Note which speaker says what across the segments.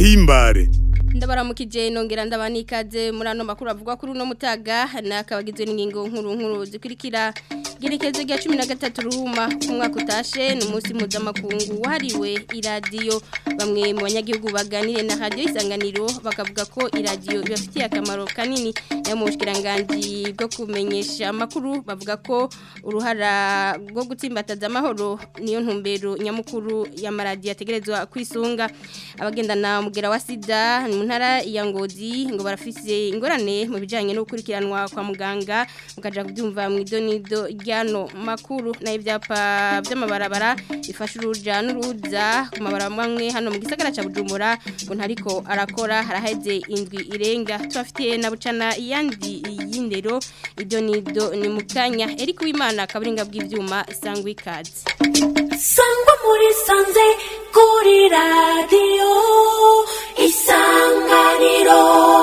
Speaker 1: gahimbare
Speaker 2: ndabaramukije nongera ndabana ikaze muri ano makuru avuga kuri uno mutaga nakabagizwe n'ingingo nkuru nkuru zikurikira gerekezo rya cumi na gatatu ruhuma umwaka utashe ni umunsi mpuzamakungu wahariwe iradiyo bamwe mu banyagihugu baganire na radiyo isanganiro bakavuga ko iradiyo ibafitiye akamaro kanini nayo mu bushikiranganji bwo kumenyesha amakuru bavuga ko uruhara rwo gutsimbataza amahoro niyo ntumbero nyamukuru y'amaradiyo ategerezwa kwisunga abagendana umugera wa sida mu ntara ya ngozi ngo barafise ingorane mu bijyanye no gukurikiranwa kwa muganga mukaja kubyumva mu idonido ryano makuru nayo ibyapa by'amabarabara bifasha uruja n'uruza ku mabarabara amwe hano mu gisagara cya bujumbura ngo ntariko arakora haraheze indwi irenga tubafitiye na bucana iyandi y'indero idonido ni mu kanya eriko w'imana kaburinga bw'ibyuma sangwa ikaze
Speaker 3: sangwa muri sanze kuri radiyo isanganiro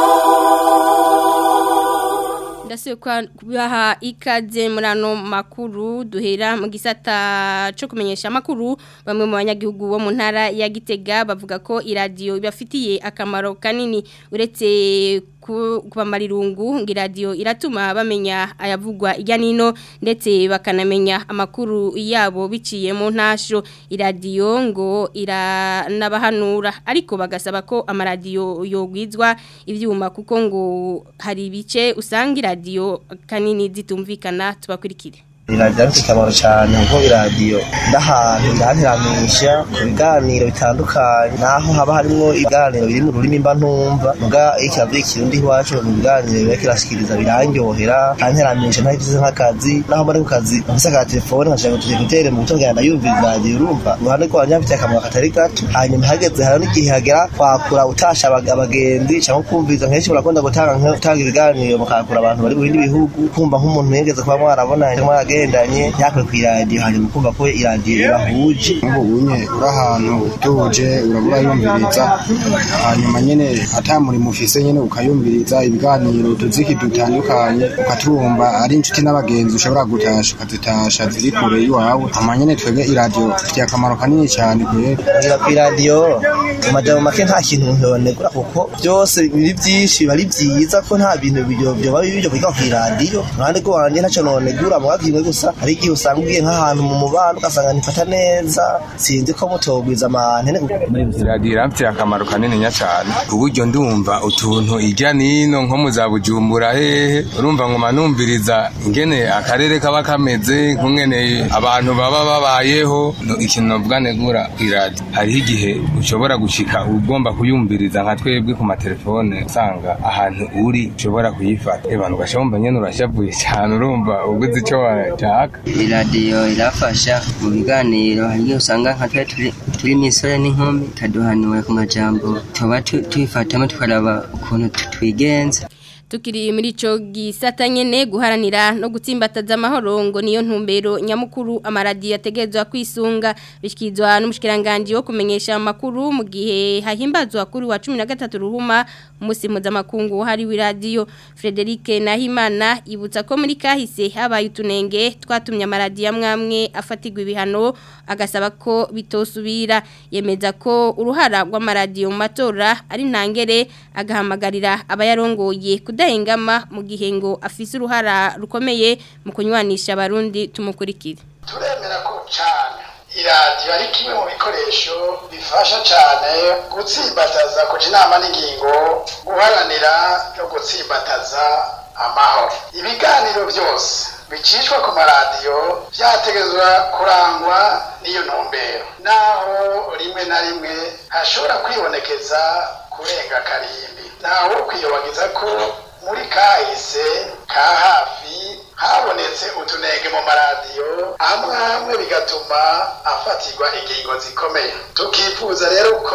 Speaker 2: ndasuye kubaha ikaze muri ano makuru duhera mu gisata cyo kumenyesha amakuru bamwe mu banyagihugu bo mu ntara ya gitega bavuga ko iradiyo ibafitiye akamaro kanini uretse kubamara irungu ngo iradiyo iratuma bamenya ayavugwa ijya n'ino ndetse bakanamenya amakuru yabo biciye mu ntasho iradiyo ngo iranabahanura ariko bagasaba ko amaradiyo yogwizwa ibyuma kuko ngo hari ibice usanga iradiyo kanini zitumvikana tubakurikire
Speaker 4: iradiyo afite akamaro cyane kuko iradiyo ndahantu irantiramisha ku biganiro bitandukanye naho haba harimo ibiganiro biri mu rurimi mba ntumva muga iyo kiravuye ikirundi iwacu mu biganiro biba kirashikiriza birandyohera kantiramisha ntagize nk'akazi naho mari ku kazi mfise ka telefone nkashaka tuje gutere mu buto bwanda yumvira iradiyo urumva uruhande rwanjye hafite akamaro katari gato hanyuma hageze hari n'igihe hagera kwakura utasha abagenzi cyangwa kumviriza nk'ejo murakunda gutanga gutanga ibiganiro mukakura abantu bari mu bindi bihugu kumva nk'umuntu yigeze kuba mwarabona cyangwa agendanye yakwe ku iradiyo hanyuma kumva ko iradiyo irahuje
Speaker 5: nk'ubu unye uri ahantu utuje urabura yumviriza hanyuma nyine atamurimo ufise nyine ukayumviriza ibiganiro utuziki dutandukanye ukatumva ari inshuti n'abagenzi ushobora gutasha ukazitasha ziri kure y'iwawe hanyuma nyine twebwe iradiyo ifitiye akamaro kanini cyane
Speaker 4: kubera ku iradiyo mu majambo make nta kintu umuntu yonegura kuko byose biri byinshi biba ari byiza ko nta bintu byoba bibi byo kwiga ku iradiyo uruhande rwanjye ntacyo nonegura mu kimwe gusa hari igihe usanga ugiye nk'ahantu mu mubano ugasanga ntifata neza sinzi ko mutogwiza amahane
Speaker 6: iradiyo irafitiye akamaro kanini cyane ku buryo ndumva utuntu ijya n'ino nko mu za bujumbura hehe urumva ngo manumviriza ingene akarere kaba kameze nk'ungene abantu baba babayeho ikintu navuga negura ku iradiyo hariho igihe ushobora gushika ugomba kuyumviriza nka twebwe ku matelefone usanga ahantu uri ushobora kuyifata abantu ugashobora nyine urashavuye cyane urumva uguze icyo washaka
Speaker 7: iradiyo irafasha mu biganiro hari igihe usanga nka twe turi imisore n'inkumi ikaduhanura ku majambo tuba tubifatamo tukaraba ukuntu twigenza
Speaker 2: tukiri muri ico gisata nyene guharanira no gutsimbataza amahoro ngo niyo ntumbero nyamukuru amaradiyo ategezwa kwisunga bishikizwa n'umushikiranganje wo kumenyesha amakuru mu gihe hahimbazwa kuri wa 13 ruhuma umunsi mpuzamakungu hari w'iradiyo Frederic Nahimana ibutsa ko muri kahise habaye utunenge twatumye amaradiyo amwamwe afatigwa ibihano agasaba ko bitosubira yemeza ko uruhara rw'amaradiyo mu matora ari ntangere agahamagarira abayarongoye kudahengama mu gihe ngo afise uruhara rukomeye mu kunywanisha abarundi tumukurikire
Speaker 8: turemera ko cyane iradiyo ari kimwe mu bikoresho bifasha cyane gutsimbataza kuja inama n'ingingo guharanira no gutsimbataza amahoro ibiganiro byose bicishwa ku maradiyo byategezwa kurangwa n'iyo ntumbero naho rimwe na rimwe hashobora kwibonekeza kurenga karimbi ntawe kwiyobagiza ko muri kahise ka hafi habonetse utunenge mu maradiyo amwe amwe bigatuma afatirwa ingingo zikomeye tukifuza rero ko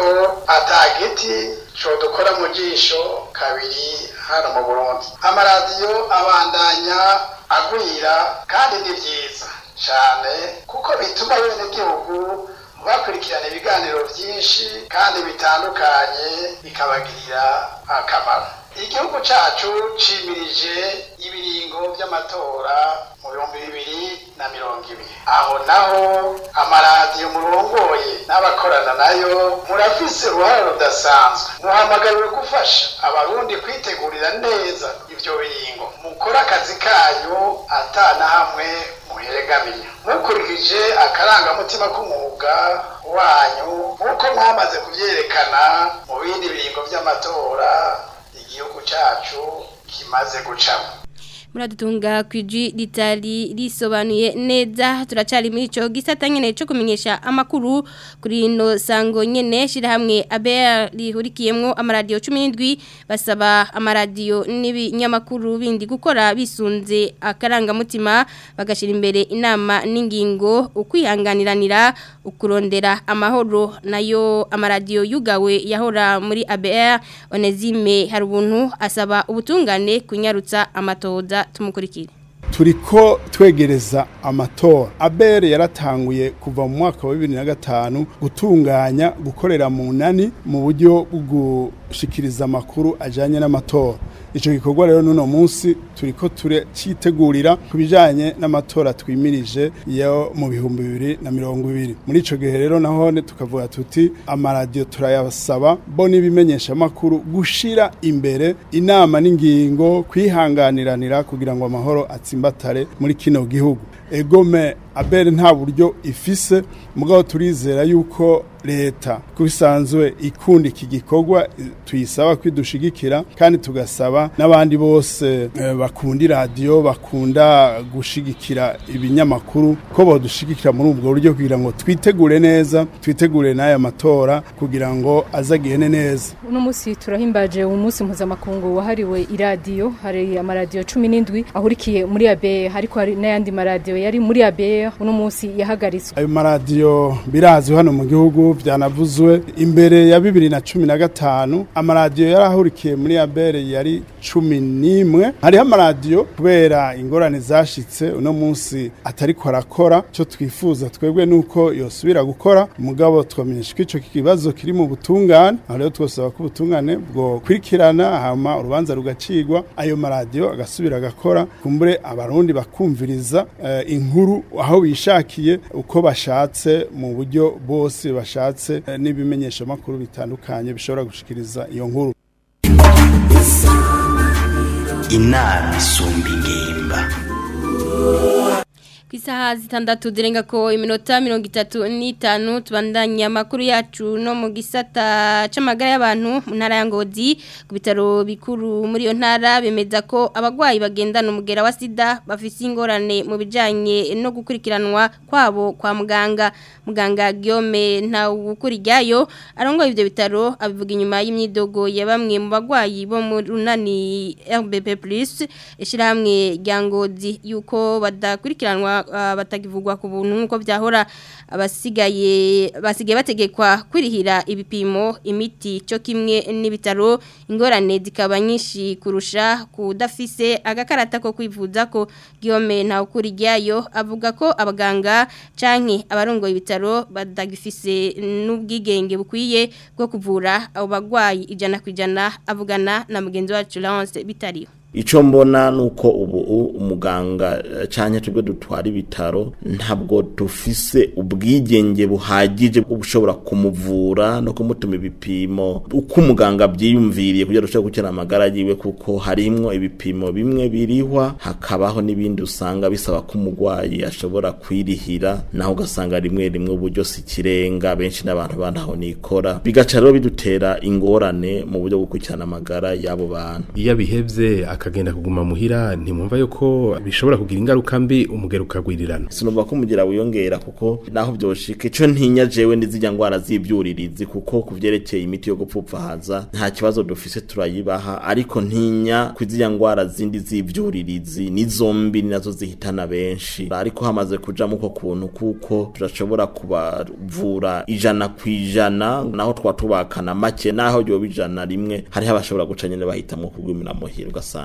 Speaker 8: atagiti dukora mu jisho kabiri hano mu burundi amaradiyo abandanya agwira kandi ni byiza cyane kuko bituma bene gihugu bakurikirana ibiganiro byinshi kandi bitandukanye bikabagirira akamaro igihugu cyacu cimirije ibiringo by'amatora mu bihumbi bibiri na mirongo ibiri aho naho amaradiyo murongoye n'abakorana nayo murafise uruhare rudasanzwe muhamagariwe gufasha abarundi kwitegurira neza ivyo biringo mukore akazi kanyu atana hamwe muheregamiye mukurikije akarangamutima k'umwuga wanyu nk'uko mwamaze kuvyerekana mu bindi biringo vy'amatora igihugu cacu kimaze gucamo
Speaker 2: muradutunga kwiji ritari risobanuye neza turacari muri ico gisata nyene cyo kumenyesha amakuru kuri ino sango nyene shira hamwe ABR rihurikiyemwo amaradiyo 17 basaba amaradiyo n'ibinyamakuru bindi gukora bisunze akaranga mutima bagashira imbere inama n'ingingo ukwihanganiranira ukurondera amahoro nayo amaradiyo yugawe yahora muri ABR Onezime hari ubuntu asaba ubutungane kunyarutsa amatoza tumukurikire
Speaker 1: turiko twegereza amatora abere yaratanguye kuva mu mwaka wa bibiri na gatanu gutunganya gukorera mu nani mu buryo bwo gushikiriza amakuru ajanye n'amatora ico gikorwa rero n'uno munsi turiko turacitegurira ku bijanye n'amatora twimirije yo mu bihumbi bibiri na mirongo ibiri muri ico gihe rero nahone tukavuga tuti amaradiyo turayasaba bo n'ibimenyesha amakuru gushira imbere inama n'ingingo kwihanganiranira kugira ngo amahoro atsimbatare muri kino gihugu egome abere nta buryo ifise mugabo turizera yuko leta kubisanzwe ikunda iki gikorwa tuyisaba kwidushigikira kandi tugasaba n'abandi bose eh, bakunda iradiyo bakunda gushigikira ibinyamakuru ko bodushigikira muri ubwo buryo kugira ngo twitegure neza twitegure n'aya matora kugira ngo azagende neza
Speaker 9: uno munsi turahimbaje umunsi mpuzamakungu wahariwe iradiyo hari amaradiyo cumi n'indwi ahurikiye muri abe ariko hari n'ayandi maradiyo yari muri abe uno munsi yahagaritswe
Speaker 1: ayo maradiyo birazwi hano mu gihugu byanavuzwe imbere ya bibiri na cumi na gatanu amaradiyo yarahurikiye muri abere yari cumi n'imwe hariho amaradiyo kubera ingorane zashitse uno munsi atariko arakora cyo twifuza twebwe nuko yosubira gukora mugabo twamenyesha ko ico kibazo kiri mu butungane aho rero twosaba ko ubutungane bwo kwirikirana hama urubanza rugacigwa ayo maradiyo agasubira agakora kumbure abarundi bakumviriza eh, inkuru aho bishakiye uko bashatse mu buryo bose bashatse eh, n'ibimenyesha makuru bitandukanye bishobora gushikiriza iyo nkuru
Speaker 10: inama isumba ingimba
Speaker 2: ku isaha zitandatu zirenga ko iminota mirongo itatu n'itanu tubandanya amakuru yacu no mu gisata c'amagara y'abantu mu ntara ya ngozi ku bitaro bikuru muri iyo ntara bemeza ko abagwayi bagendana umugera wa sida bafise ingorane mu bijanye no gukurikiranwa kwabo kwa muganga muganga Guillaume nta gukuriryayo arongoye ivyo bitaro abivuga inyuma y'imyidogo ya bamwe mu bagwayi bo mu runani RBP+ ishirahamwe rya ngozi yuko badakurikiranwa batagivugwa ku buntu nk'uko byahora abasigaye basigaye bategekwa kwirihira ibipimo imiti cyo kimwe n'ibitaro ingorane zikaba nyinshi kurusha kudafise agakarata ko kwivuza ko Guillaume nta ukuri ryayo avuga ko abaganga canke abarongoye ibitaro badagifise n'ubwigenge bukwiye bwo kuvura abo bagwayi ijana ku ijana avugana na mugenzi wacu Lawrence bitariho
Speaker 11: Ico mbona nuko ubu umuganga cyane tubwo dutwara ibitaro ntabwo dufise ubwigenge buhagije bushobora kumuvura no kumutuma ibipimo uko umuganga byiyumviriye kugira dushobora gukira amagara yiwe kuko harimwo ibipimo bimwe birihwa hakabaho n'ibindi usanga bisaba ko umugwayi ashobora kwirihira naho ugasanga rimwe rimwe uburyo si kirenga benshi n'abantu bantaho nikora bigaca rero bidutera ingorane mu buryo bwo gukurikirana amagara y'abo bantu
Speaker 12: iyo bihevye akagenda kuguma muhira ntimwumva yuko bishobora kugira ingaruka mbi umugero ukagwirirana
Speaker 11: sinumva ko umugira wiyongera kuko naho byoshika ico ntinya jewe n'izijya ngwara z'ibyuririzi kuko kuvyerekeye imiti yo gupfupfahaza nta kibazo dufise turayibaha ariko ntinya kwizijya ngwara zindi z'ibyuririzi ni zombi ni nazo zihitana benshi ariko hamaze kuja muko kuntu kuko turashobora kubavura ijana ku ijana naho twatubakana make naho yoba ijana rimwe hariho abashobora guca nyene bahitamwo kugwimira muhira ugasanga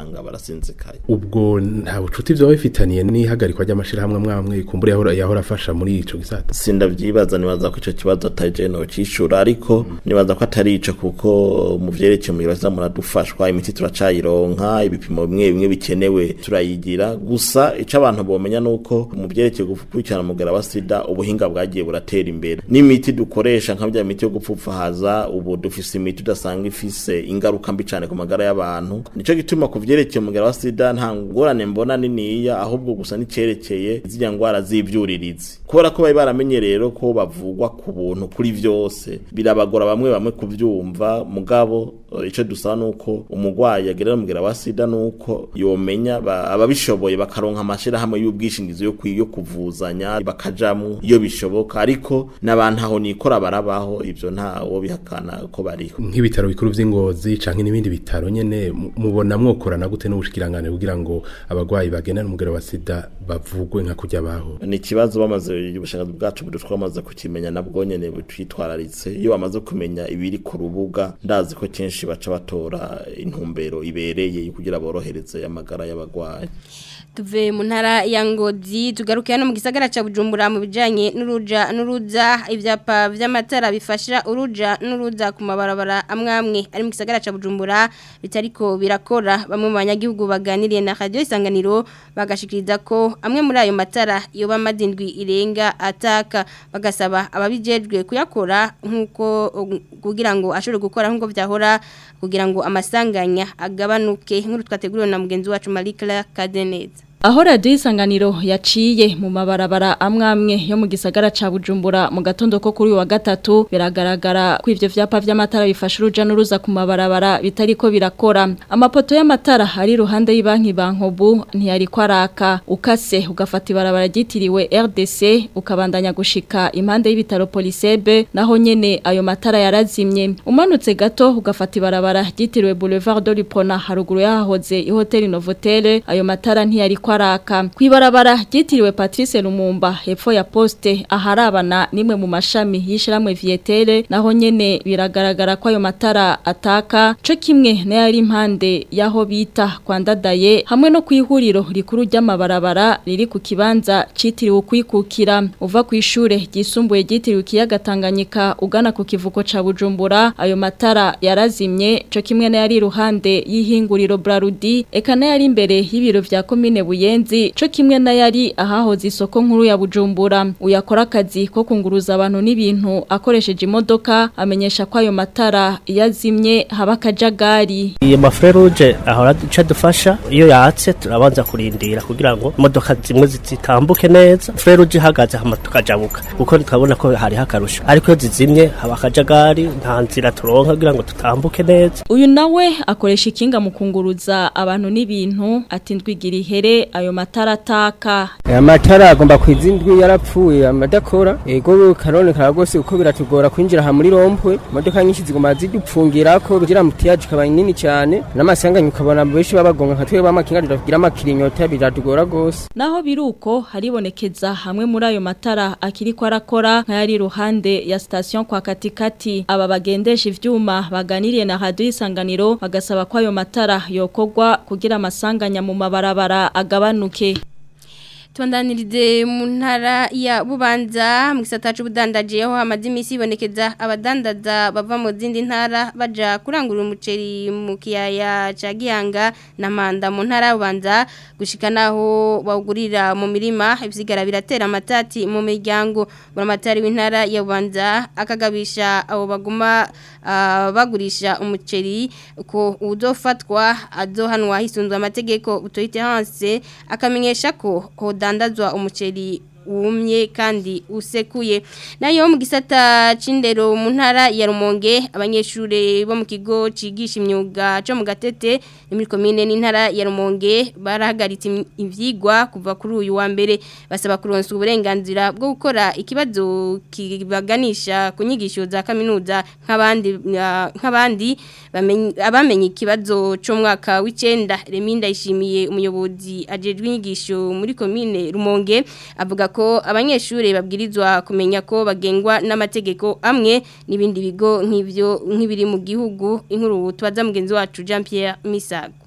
Speaker 11: ugasanga barasinzikaye
Speaker 12: ubwo nta bucuti byo bifitaniye n'ihagarikwa ry'amashirahamwe mwamwe kumbura yahora yahora afasha muri ico gisata
Speaker 11: sindavyibaza nibaza ko ico kibazo ataje no cishura ariko nibaza ko atari ico kuko mu vyerekeye mu biro muradufashwa imiti turacayironka ibipimo bimwe bimwe bikenewe turayigira gusa ico abantu bomenya nuko mu vyerekeye gukurikirana umugera wa sida ubuhinga bwagiye buratera imbere n'imiti dukoresha nka bya miti yo gupfupfahaza ubu dufise imiti udasanga ifise ingaruka mbi cane ku magara y'abantu nico gituma ku vyerekeye umugera wa sida nta ngorane mbona niniya ahubwo gusa nicerekeye zirya ngwara z'ivyuririzi kubera ko bari baramenye rero ko bavugwa ku buntu kuri vyose birabagora bamwe bamwe kuvyumva mugabo eh, ico dusaba nuko umugwayi agerera umugera wa sida nuko yomenya ba- ababishoboye bakaronka amashirahamwe y'ubwishingizi yo kwi- yo kuvuzanya bakajamwo iyo bishoboka ariko n'abantu aho nikora barabaho ivyo ntawo bihakana ko bariho
Speaker 12: nk'ibitaro bikuru vy'ingozi canke n'ibindi bitaro nyene mu- mubona mwokorana gute n'ubushikirangane kugira ngo abagwayi bagendana umugera wa sida bavugwe nka kurya baho
Speaker 11: ni ikibazo bamaze ubushakashatsi bwacu budu twamaze kukimenya nabwo nyene butwitwararitse iyo bamaze kumenya ibiri ku rubuga ndazi ko kenshi baca batora intumbero ibereye kugira borohereze amagara y'abagwayi
Speaker 2: tuve mu ntara ya ngozi tugaruke hano mu gisagara ca Bujumbura mu bijanye n'uruja n'uruza ivyapa vy'amatara bifasha uruja n'uruza ku mabarabara amwamwe ari mu gisagara ca Bujumbura bitariko birakora bamwe mu banyagihugu baganiriye na radio isanganiro bagashikiriza ko amwe muri ayo matara yoba madindwi irenga ataka bagasaba ababijejwe kuyakora nkuko kugira ngo ashobore gukora nkuko vyahora kugira ngo amasanganya agabanuke nkuru twateguriwe na mugenzi wacu Marie Claire Kadeneza
Speaker 13: Aho radio isanganiro yaciye mu mabarabara amwamwe yo mu gisagara ca Bujumbura mu gatondo ko kuri uyu wa gatatu biragaragara ko ivyo vyapa vy'amatara bifasha uruja n'uruza ku mabarabara bitariko birakora amapoto y'amatara ari ruhande y'ibanki bankobu ntiyari kwaraka ukase ugafata ibarabara ryitiriwe RDC ukabandanya gushika impande y'ibitaro Polisebe naho nyene ayo matara yarazimye umanutse gato ugafata ibarabara ryitiriwe Boulevard de Lipona haruguru yahoze ihoteli Novotel ayo matara ntiyari kwaraka kwibarabara ryitiriwe Patrice Lumumba hepfo ya poste aharabana nimwe mu mashami yishiramwe Vietere naho nyene biragaragara ko ayo matara ataka co kimwe n'ayari impande yaho bita kwandadaye hamwe no kwihuriro rikuru ry'amabarabara riri ku kibanza citiriwe kwikukira uva ku ishure ryisumbuye ryitiriwe kiyaga Tanganyika ugana ku kivuko ca Bujumbura ayo matara yarazimye co kimwe n'ayari iruhande y'ihinguriro Brarudi eka n'ayari imbere y'ibiro vya komine Buyenzi co kimwe n'ayari ahahoze isoko nkuru ya Bujumbura uyakora akazi ko kunguruza abantu n'ibintu akoresheje imodoka amenyesha ko ayo matara yazimye haba kajagari
Speaker 14: iyo maferuje ahora duca dufasha iyo yatse turabanza kurindira kugira ngo imodoka zimwe zitambuke neza feruje ihagaze hama tukajabuka kuko tukabona ko hari hakarusho ariko iyo zizimye haba akajagari nta nzira turonka kugira ngo tutambuke neza
Speaker 13: uyu nawe akoresha ikinga mu kunguruza abantu n'ibintu atindwigira ihere ayo matara ataka
Speaker 15: amatara agomba kwizindwi yarapfuye amadakora ego karonekara rwose uko biratugora kwinjira aha muri rompwe imodoka nyinshi zigomba zidupfungira ko kugira mutiyaje ikaba nini cyane n'amasanganya ukabona benshi babagonga nka twebwe amakinga tugira amakirinyota biratugora rwose
Speaker 13: naho biruko haribonekeza hamwe muri ayo matara akiri ko arakora nk'ayari iruhande ya station kwa katikati aba bagendesha ivyuma baganiriye na radio isanganiro bagasaba ko ayo matara yokogwa kugira amasanganya mu mabarabara agabanuke
Speaker 2: Tuandanirize mu ntara ya Bubanza mu gisata c'ubudandaje aho hamaze imisi ibonekeza abadandaza bava mu zindi ntara baja kurangura umuceri mu kiyaya ca Gihanga na Manda mu ntara ya Bubanza gushika naho bawugurira mu mirima ibisigara biratera amatati mu miryango buramatari w'intara ya Bubanza akagabisha abo baguma uh, bagurisha umuceri ko uzofatwa azohanwa hisunzwe amategeko utoyite hanse akamenyesha ko hodandazwa umuceri wumye kandi usekuye nayo mu gisata c'indero mu ntara ya Rumonge abanyeshure bo mu kigo cigisha imyuga cyo mu gatete muri commune n'intara ya Rumonge barahagaritse ivyigwa kuva kuri uyu wa mbere basaba kuronsa uburenganzira bwo gukora ikibazo kibaganisha ku nyigisho za kaminuza nk'abandi nk'abandi abamenye ikibazo cyo mwaka w'icenda Reminda ishimiye umuyobozi ajejwe inyigisho muri commune Rumonge avuga ko abanyeshuri babwirizwa kumenya ko bagengwa n'amategeko amwe n'ibindi bigo nk'ibyo nk'ibiri mu gihugu inkuru tubaza mugenzi wacu Jean Pierre Misago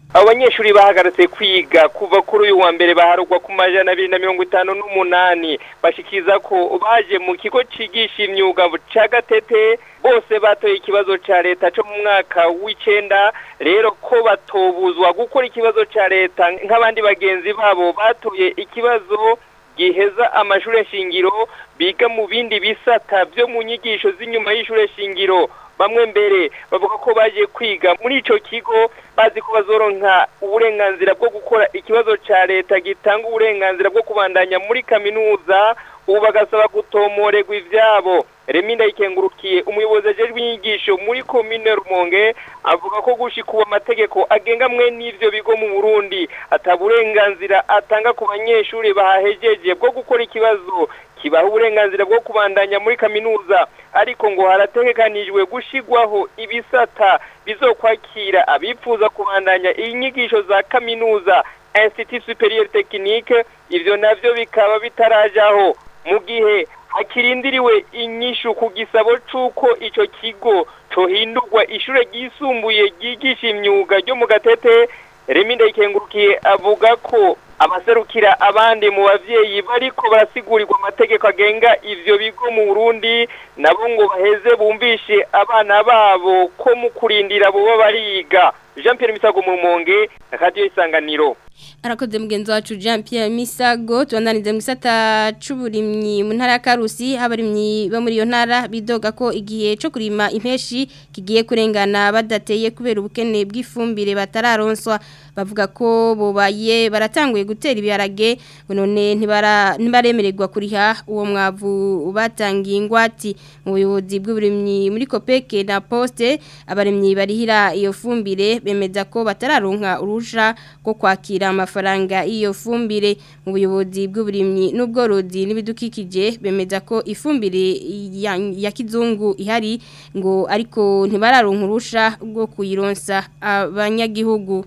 Speaker 16: abo banyeshuri bahagaritse kwiga kuva kuri uyu wa mbere baharugwa ku majana abiri na mirongo itanu n'umunani bashikiriza ko baje mu kigo cigisha imyuga ca gatete bose batoye ikibazo ca leta co mu mwaka w'icenda rero ko batobuzwa gukora ikibazo ca leta nk'abandi bagenzi babo batoye ikibazo giheza amashure shingiro biga mu bindi bisata byo mu nyigisho z'inyuma y'ishure shingiro bamwe mbere bavuga ko baje kwiga muri ico kigo bazi ko bazoronka uburenganzira bwo gukora ikibazo ca leta gitanga uburenganzira bwo kubandanya muri kaminuza ubu bagasaba gutomorerwa ivyabo Remi ndayikengurukiye umuyobozi ajejwe inyigisho muri komine Rumonge avuga ko gushika ubu amategeko agenga mwe n'ivyo bigo mu Burundi ataburenganzira atanga ku banyeshuri bahahejeje bwo gukora ikibazo kibaha uburenganzira bwo kubandanya muri kaminuza ariko ngo harategekanijwe gushigwaho ibisata bizokwakira abifuza kubandanya inyigisho za kaminuza Institut Superieur Technique ivyo navyo bikaba bitarajaho mu gihe hakirindiriwe inyishu ku gisabo c'uko ico kigo cohindurwa ishure ryisumbuye ryigisha imyuga ryo mu gatete Remi ndayikengurukiye avuga ko abaserukira abandi mu bavyeyi bariko barasigurirwa amategeko agenga ivyo bigo mu Burundi nabo ngo baheze bumvishe abana babo ko mu kurindira boba bariga Jean Pierre Misago mu Rumonge Radio Isanganiro
Speaker 2: arakoze mugenzi wacu Jean Pierre Misago tubandanize mu gisata c'uburimyi mu ntara ya Karusi abarimyi bo muri iyo ntara bidoga ko igihe cyo kurima impeshi kigiye kurengana badateye kubera ubukene bw'ifumbire batararonswa bavuga ko bobaye baratanguye gutera ibiharage none ntibara ntibaremererwa kuriha uwo mwavu batangiye ingwati mu buyobozi bw'uburimyi muri Kopeke na Poste abarimyi barihira iyo fumbire bemeza ko batararonka urusha rwo kwakira amafaranga iyo fumbire mu buyobozi bw'uburimyi n'ubworozi n'ibidukikije bemeza ko ifumbire ya, ya kizungu ihari ngo ariko ntibararonka urusha rwo kuyironsa abanyagihugu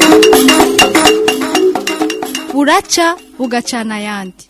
Speaker 17: buraca bugacana ayandi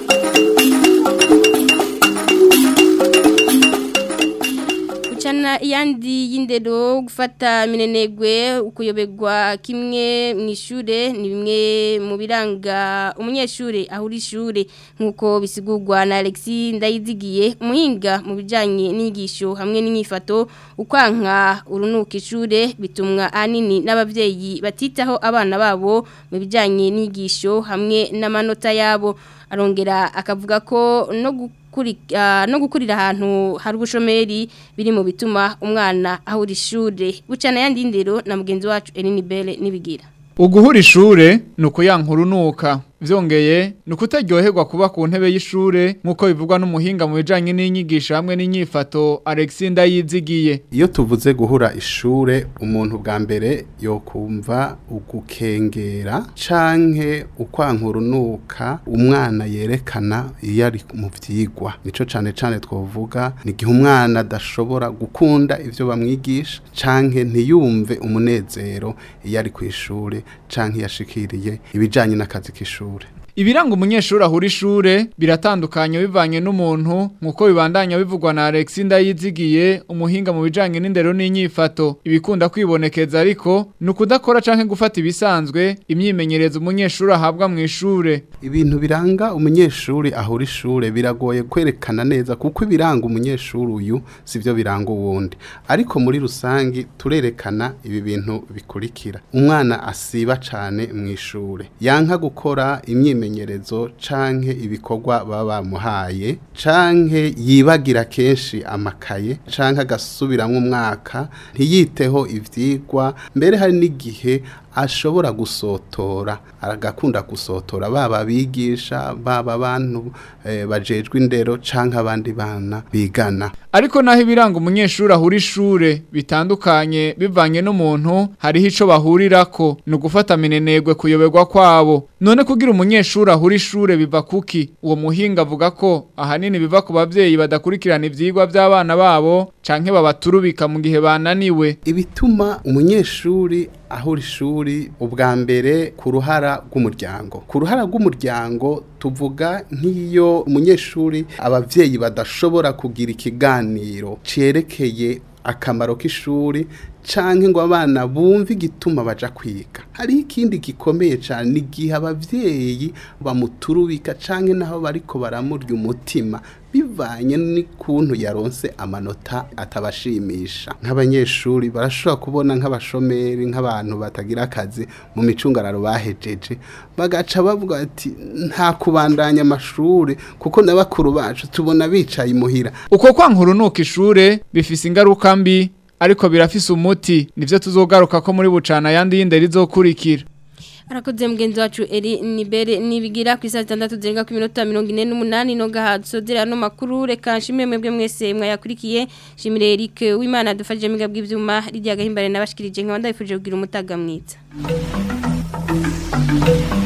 Speaker 2: Chana yandi y'indero gufata minenegwe ukuyobegwa kimwe mu ishure ni bimwe mu biranga umunyeshure ahuri ishure nkuko bisigurwa na Alexis Ndayizigiye umuhinga mu bijanye n'inyigisho hamwe n'inyifato ukwanka urunuka ishure bitumwa anini n'abavyeyi batitaho abana babo mu bijanye n'inyigisho hamwe n'amanota yabo arongera akavuga ko no no gukurira ahantu hari ubushomeri biri mu bituma umwana ahura ishure bucana yandi ndero na mugenzi wacu Eline Belle nibigira
Speaker 18: uguhura ishure ni ukuyankurunuka vyongeye ni ukutaryoherwa kuba ku ntebe y'ishure nk'uko bivugwa n'umuhinga mu bijanye n'inyigisho hamwe n'inyifato Alexis Ndayizigiye
Speaker 19: iyo tuvuze guhura ishure umuntu bwa mbere yokumva ugukengera canke ukwankurunuka umwana yerekana iyo ari mu vyigwa nico cane cane twovuga ni igihe umwana adashobora gukunda ivyo bamwigisha canke ntiyumve umunezero iyo ari kw'ishure canke yashikiriye ibijanye n'akazi k'ishure
Speaker 18: Ibiranga umunyeshuri ahura ishure biratandukanye bivanye n'umuntu nkuko bibandanya bivugwa na Alexis Ndayizigiye umuhinga mu bijanye n'indero n'inyifato ibikunda kwibonekeza ariko nukudakora canke gufata ibisanzwe imyimenyerezo umunyeshuri ahabwa mu ishure
Speaker 19: ibintu biranga umunyeshuri ahura ishure biragoye kwerekana neza kuko ibiranga umunyeshuri uyu sivyo biranga uwundi ariko muri rusangi turerekana ibi bintu bikurikira umwana asiba cane mu ishure yanka gukora imyimenyerezo imyimenyerezo canke ibikorwa baba bamuhaye canke yibagira kenshi amakaye canke agasubiramwo umwaka ntiyiteho ivyigwa mbere hari n'igihe ashobora gusotora agakunda gusotora baba abigisha baba abantu e, bajejwe indero canke abandi bana bigana
Speaker 18: ariko naho ibiranga umunyeshuri ahura ishure bitandukanye bivanye n'umuntu hariho ico bahurirako ni ugufata minenegwe kuyoberwa kwabo none kugira umunyeshuri ahura ishure biva kuki uwo muhinga avuga ko ahanini biva ku bavyeyi badakurikirana ivyigwa by'abana babo canke babaturubika mu gihe bananiwe
Speaker 19: ibituma umunyeshuri ahura ishuri ubwa mbere ku ruhara rw'umuryango ku ruhara rw'umuryango tuvuga nk'iyo umunyeshuri abavyeyi badashobora kugira ikiganiro cerekeye akamaro k'ishuri canke ngo abana bumve igituma baja kwiga hariho ikindi gikomeye cane ni igihe abavyeyi bamuturubika canke naho bariko baramurya umutima bivanye n'ikuntu yaronse amanota atabashimisha nk'abanyeshuri barashobora kubona nk'abashomeri nk'abantu batagira akazi mu micungararo bahejeje bagaca bavuga ati nta kubandanya amashuri kuko na bakuru bacu tubona bicaye imuhira
Speaker 18: uko kwankurunuka ishure bifise ingaruka mbi ariko birafise umuti nivyo tuzogaruka ko muri bucana yandi y'indero izokurikira
Speaker 2: arakoze mugenzi wacu eri nibere nibigira ku isaha zitandatu zirenga ku minota mirongo ine n'umunani no gahatsodera no makuru reka nshimire mwebwe mwese mwayakurikiye nshimire Eric w'Imana dufashije miga bw'ivyuma rijya gahimbare nabashikirije nkaba ndabifuje kugira umutaga mwiza